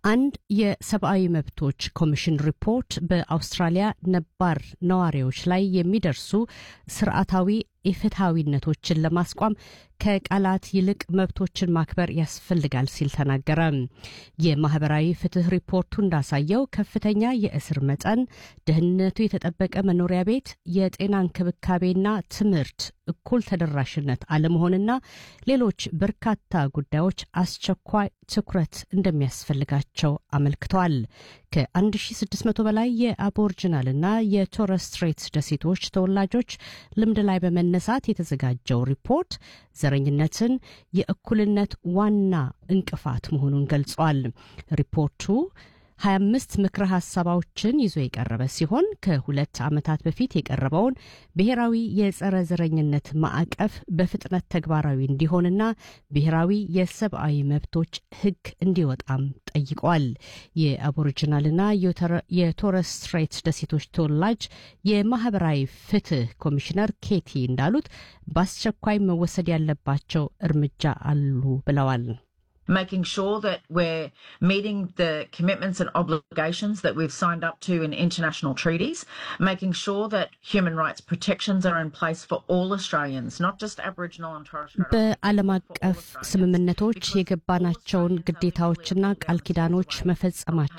አንድ የሰብአዊ መብቶች ኮሚሽን ሪፖርት በአውስትራሊያ ነባር ነዋሪዎች ላይ የሚደርሱ ስርዓታዊ ኢፍትሐዊነቶችን ለማስቋም ከቃላት ይልቅ መብቶችን ማክበር ያስፈልጋል ሲል ተናገረ። የማህበራዊ ፍትህ ሪፖርቱ እንዳሳየው ከፍተኛ የእስር መጠን፣ ደህንነቱ የተጠበቀ መኖሪያ ቤት፣ የጤና እንክብካቤና ትምህርት እኩል ተደራሽነት አለመሆንና ሌሎች በርካታ ጉዳዮች አስቸኳይ ትኩረት እንደሚያስፈልጋቸው አመልክተዋል። ከ1600 በላይ የአቦርጅናልና የቶረስ ስትሬት ደሴቶች ተወላጆች ልምድ ላይ በመነሳት የተዘጋጀው ሪፖርት ዘረኝነትን የእኩልነት ዋና እንቅፋት መሆኑን ገልጿል። ሪፖርቱ 25 ምክረ ሀሳባዎችን ይዞ የቀረበ ሲሆን ከሁለት ዓመታት በፊት የቀረበውን ብሔራዊ የጸረ ዘረኝነት ማዕቀፍ በፍጥነት ተግባራዊ እንዲሆንና ብሔራዊ የሰብአዊ መብቶች ሕግ እንዲወጣም ጠይቋል። የአቦሪጂናልና የቶረስ ስትሬት ደሴቶች ተወላጅ የማህበራዊ ፍትህ ኮሚሽነር ኬቲ እንዳሉት በአስቸኳይ መወሰድ ያለባቸው እርምጃ አሉ ብለዋል። making sure that we're meeting the commitments and obligations that we've signed up to in international treaties, making sure that human rights protections are in place for all Australians, not just Aboriginal and Torres Strait በዓለም አቀፍ ስምምነቶች የገባናቸውን ግዴታዎችና ቃል ኪዳኖች መፈጸማችን